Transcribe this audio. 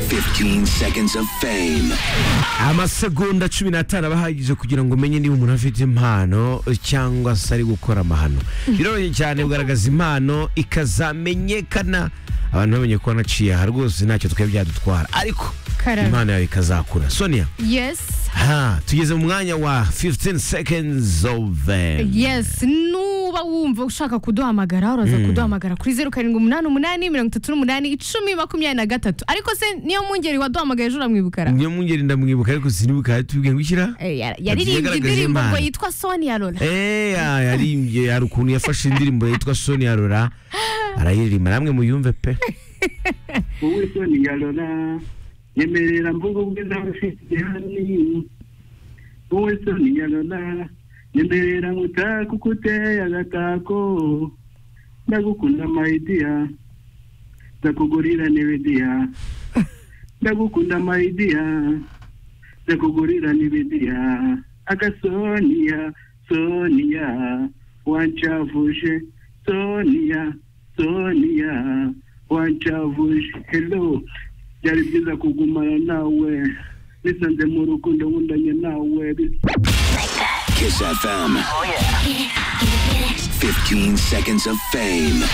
15 seconds of fame. amasegonda cumi n'atanu aba ahagije kugira ngo umenye niba umuntu afite impano cyangwa se ari gukora amahano biroroshye cyane kugaragaza impano ikazamenyekana abantu bamenye ko wanaciye aha rwose ntacyo twari byadutwara ariko Karame. impano yawe ikazakura sonia Yes. ha tugeze mu mwanya wa 15 seconds of eh, Yes. Nuba wumva ushaka kuduhamagara uraza kuduhamagara kuri zeru karindwi umunani umunani mirongo itatu n'umunani icumi makumyabiri na gatatu ariko se niyo mwungeri waduhamagaye ejo uramwibukara niyo mwungeri ndamwibuka ariko sinibuka yatubwiye ngo ishyira Eh, yar- Yagiye yaririmbye agaragaza indirimbo impano. ngo yitwa Sonia Lola eya yarimbye hari ukuntu yafashe indirimbo yitwa sonia rora arayiririmba namwe muyumve pe wowe soni yarora nyemerera mvuga ubwiza bufite hano wowe soni yarora nyemerera ngutaka uko uteye agatako ndagukunda mayidiya ndakugurira n'ibidiya ndagukunda mayidiya ndakugurira n'ibidiya agasoniya soniya wancavuje soniya soniya wancavuje hello byari byiza kugumana nawe bisanze mu rukundo nkundanye nawe bis- Kiss FM. 15 seconds of fame.